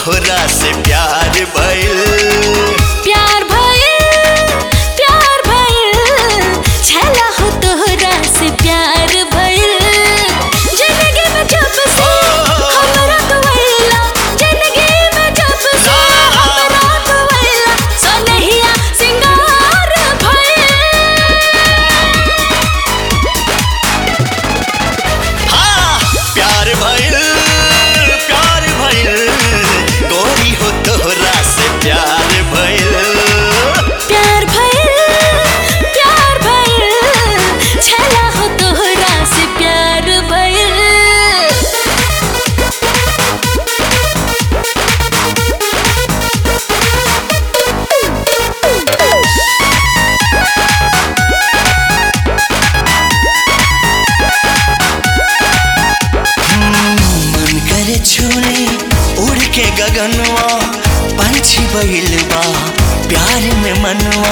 तोहरा से प्यार भइल प्यार भइल प्यार भइल छला हो तोहरा से प्यार भइल जिंदगी में जब से हमरा तू आइला जिंदगी में जब से हमरा तू आइला सनहिया सिंगार भइल हाँ प्यार भइल प्यार भइल गोरी हो तोहरा से प्यार भइल प्यार भइल प्यार भइल छला हो तोहरा से प्यार भइल मन करे छूली उड़ के गगनवा पंछी बहिल बा प्यार में मनवा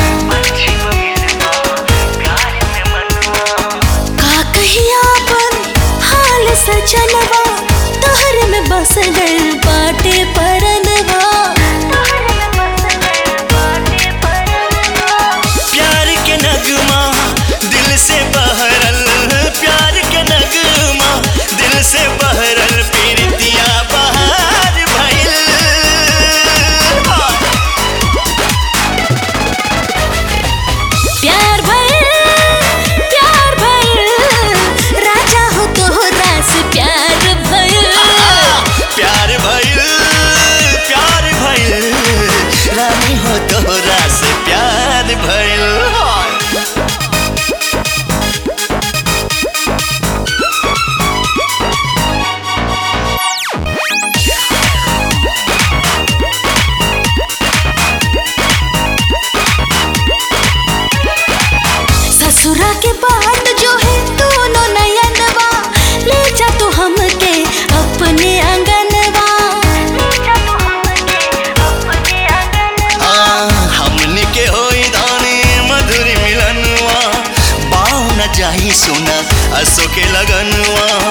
का कहिया अपन हाल सजनवा तोहर में बस गइल बाटे परनवा प्यार के नगमा दिल से बहरल प्यार के नगमा दिल से बहरल पीरतिया बहार भइल प्यार भइल प्यार भइल राजा हो तोहरा से प्यार भइल प्यार भइल प्यार भइल रानी हो तोहरा से प्यार भइल ससुरा के बाट जो है दोनों नयनवा ले जा तू हमके अपने आंगनवा हाँ, हमने के होई दानी मधुर मिलनवा बाऊ न जाही सुना असो के लगनवा